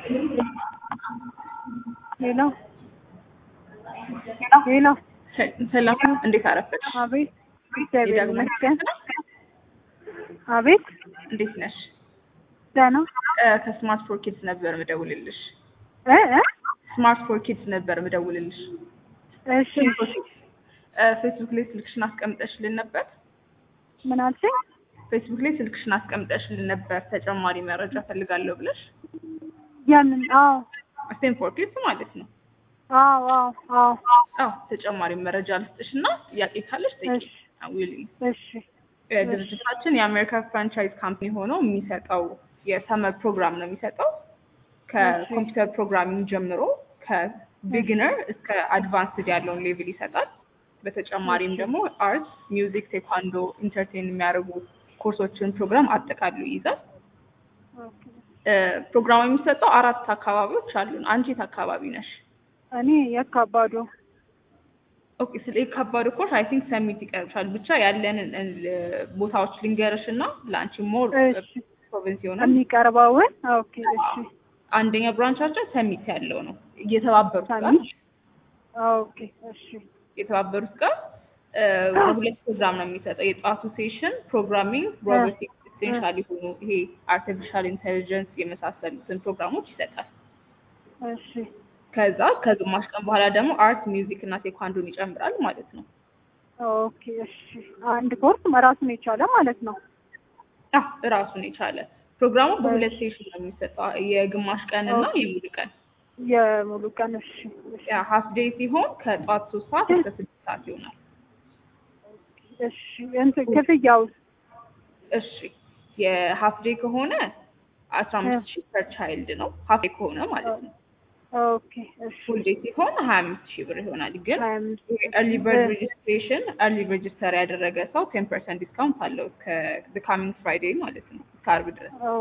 ሄሎ ሄሎ ሰላም፣ እንዴት አረፈድሽ? አቤት እግዚአብሔር የዳግም ይመስገን። አቤት እንዴት ነሽ? ደህና እ ከስማርት ፎር ኪድስ ነበር ምደውልልሽ። እ እ ስማርት ፎር ኪድስ ነበር ምደውልልሽ። እሺ እ ፌስቡክ ላይ ስልክሽን አስቀምጠሽልን ነበር። ምን አልሽኝ? ፌስቡክ ላይ ስልክሽን አስቀምጠሽልን ነበር ተጨማሪ መረጃ ፈልጋለሁ ብለሽ። ያንን አዎ ስቴም ፎር ኪድስ ማለት ነው። አዎ አዎ አዎ አዎ ተጨማሪ መረጃ ልስጥሽ እና ጥያቄ ካለሽ ጠይቂ። እሺ ዊሊ እሺ ድርጅታችን የአሜሪካ ፍራንቻይዝ ካምፓኒ ሆኖ የሚሰጠው የሰመር ፕሮግራም ነው የሚሰጠው ከኮምፒውተር ፕሮግራሚንግ ጀምሮ ከቢግነር እስከ አድቫንስድ ያለውን ሌቭል ይሰጣል። በተጨማሪም ደግሞ አርት፣ ሚውዚክ፣ ቴኳንዶ፣ ኢንተርቴን የሚያደርጉ ኮርሶችን ፕሮግራም አጠቃሉ ይይዛል። ኦኬ። እ ፕሮግራሙ የሚሰጠው አራት አካባቢዎች አሉን። አንቺ የት አካባቢ ነሽ? እኔ የካባዶ ኦኬ ስለ የካባዶ ኮርስ አይ ቲንክ ሰሚት ይቀርብሻል። ብቻ ያለንን እ ቦታዎች ልንገርሽ እና ለአንቺ ሞር እሺ ፕሮቪንስ ይሆናል። የሚቀርበውን ኦኬ እሺ አንደኛ ብራንቻችን ሰሚት ያለው ነው እየተባበሩት ጋር ሰሚት ኦኬ እሺ የተባበሩት ጋር እ በሁለት ፕሮግራም ነው የሚሰጠው። የጠዋቱ ሴሽን ፕሮግራሚንግ፣ ሮቦቲክስ ኢሴንሻል የሆኑ ይሄ አርቲፊሻል ኢንቴሊጀንስ የመሳሰሉትን ፕሮግራሞች ይሰጣል። እሺ ከዛ ከግማሽ ቀን በኋላ ደግሞ አርት፣ ሚውዚክ እና ቴኳንዶን ይጨምራል ማለት ነው። ኦኬ እሺ አንድ ኮርስ ራሱን የቻለ ማለት ነው። አ ራሱን የቻለ ፕሮግራሙ በሁለት ሴሽን ነው የሚሰጠው የግማሽ ቀን እና የሙሉ ቀን። የሙሉ ቀን እሺ እሺ ያ ሀፍ ዴይ ሲሆን ከጠዋት ሶስት ሰዓት እስከ ስድስት ሰዓት ይሆናል። እሺ እንትን ክፍያውስ እሺ የሀፍ ዴይ ከሆነ አስራ አምስት ሺህ ፐር ቻይልድ ነው። ሀፍ ዴይ ከሆነ ማለት ነው። ኦኬ እሺ ፉል ዴይ ሲሆን ሀያ አምስት ሺህ ብር ይሆናል። ግን ሀያ አምስት ኤርሊ በርድ ሬጅስትሬሽን ኤርሊ ሬጅስተር ያደረገ ሰው ቴን ፐርሰንት ዲስካውንት አለው እስከ ካሚንግ ፍራይዴይ ማለት ነው እስከ አርብ ድረስ ኦ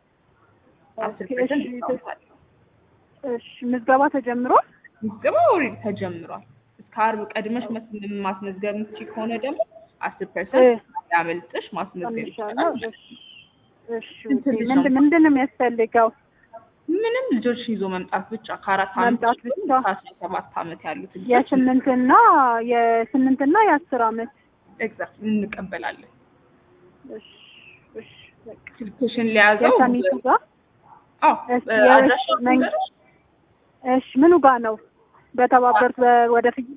አስር ኦኬ ፐርሰንት እሺ ዲስካውንት አለው። እሺ ምዝገባ ተጀምሯል? ምዝገባ ኦልሬዲ ተጀምሯል። እስከ አርብ ቀድመሽ መስ- ማስመዝገብ የምትችይ ከሆነ ደግሞ አስር ፐርሰንት ያመልጥሽ ማስመዝገብ ቀንሻለሁ። ይቻላል። እሺ እሺ ስንት ልጅ ነው? ምንድን ምንድን ነው የሚያስፈልገው? ምንም ልጆች ይዞ መምጣት ብቻ ከአራት ዓመት መምጣት ጀምሮ ብቻ? እስከ አስራ ሰባት ዓመት ያሉት ልጆች የስምንትና የስምንትና የአስር አመት ኤግዛክት እንቀበላለን። እሺ እሺ በቃ ስልክሽን ሊያዘው የሰሚቱ ጋር አዎ እሺ፣ እ የእሺ፣ አድራሻው መን- ልንገርሽ? እሺ ምኑ ጋር ነው? በተባበሩት በ- ወደፊት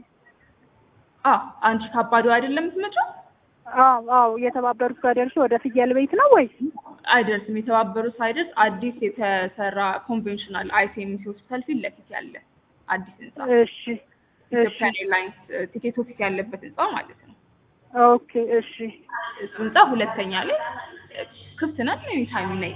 አዎ አንቺ ካባዶ አይደለም የምትመጪው? አዎ አዎ የተባበሩት ጋር ደርሼ ወደ ፍየል ቤት ነው ወይስ? አይደርስም። የተባበሩት ሳይደርስ አዲስ የተሰራ ኮንቬንሽናል አይሲኤምሲ ሆስፒታል ፊት ለፊት ያለ አዲስ ህንጻ እሺ እሺ ኢትዮጵያን ኤርላይንስ ቲኬት ኦፊስ ያለበት ህንጻ ማለት ነው። ኦኬ እሺ እሱ ህንጻ ሁለተኛ ላይ እ ክፍት ነን። ኤኒ ታይም ነይ።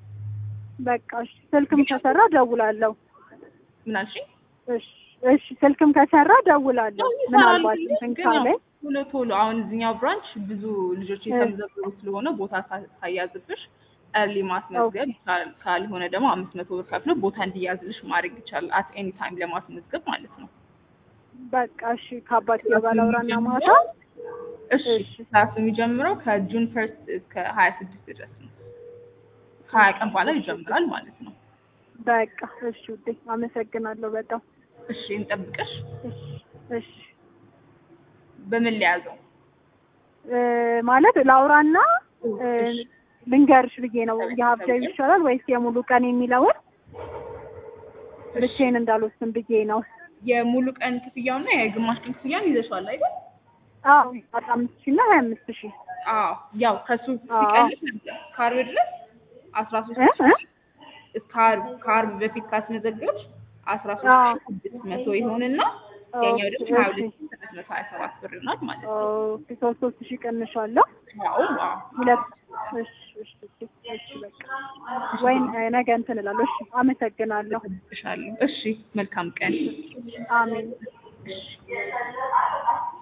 በቃ እሺ ስልክም ከሰራ ደውላለሁ። ምን አልሽኝ? እሺ እሺ ስልክም ከሰራ ደውላለሁ። ምናልባት እንትን ግን ያው ካለ ቶሎ ቶሎ አሁን እዚኛው ብራንች ብዙ ልጆች የተመዘገቡ ስለሆነ ቦታ ሳ- ሳያዝብሽ ኤርሊ ማስመዝገብ ይቻላል። ካልሆነ ደግሞ አምስት መቶ ብር ከፍሎ ቦታ እንዲያዝልሽ ማድረግ ይቻላል። አት ኤኒ ታይም ለማስመዝገብ ማለት ነው። በቃ እሺ ከአባት ጋር ላውራና ማታ እሺ ክላሱ የሚጀምረው ከጁን ፈርስት እስከ ሀያ ስድስት ድረስ ነው። ከሀያ ቀን በኋላ ይጀምራል ማለት ነው። በቃ እሺ ውዴ አመሰግናለሁ በጣም እሺ እንጠብቅሽ። እሺ እሺ በምን ሊያዘው? እ ማለት ላውራና እ ልንገርሽ ብዬ ነው የሀብጃዊ ይሻላል ወይስ የሙሉ ቀን የሚለውን ብቻዬን እንዳልወስን ብዬ ነው። የሙሉ ቀን ክፍያውና የግማሽ ቀን ክፍያውን ይዘሻል አይደል? አዎ አስራ አምስት ሺህ እና ሀያ አምስት ሺህ አዎ ያው ከሱ አዎ። ሲቀንስ ነበር ከአርብ ድረስ አስራ ሶስት እ እ እስከ አርብ ከአርብ በፊት ካስመዘገብሽ አስራ አዎ። ሶስት ሺህ ስድስት መቶ ይሆንና ያኛው ደግሞ ሀያ እሺ። ሁለት ሺህ ስድስት መቶ ሀያ ሰባት ብር ይሆናል ማለት ነው። ኦኬ ሶስት ሶስት ሺህ ቀንሻለሁ። አዎ አዎ ሁለት እሺ እሺ እሺ እሺ በቃ ወይም እ ነገ እንትን እላለሁ። እሺ አመሰግናለሁ። እጠብቅሻለሁ። እሺ መልካም ቀን። አሜን። እሺ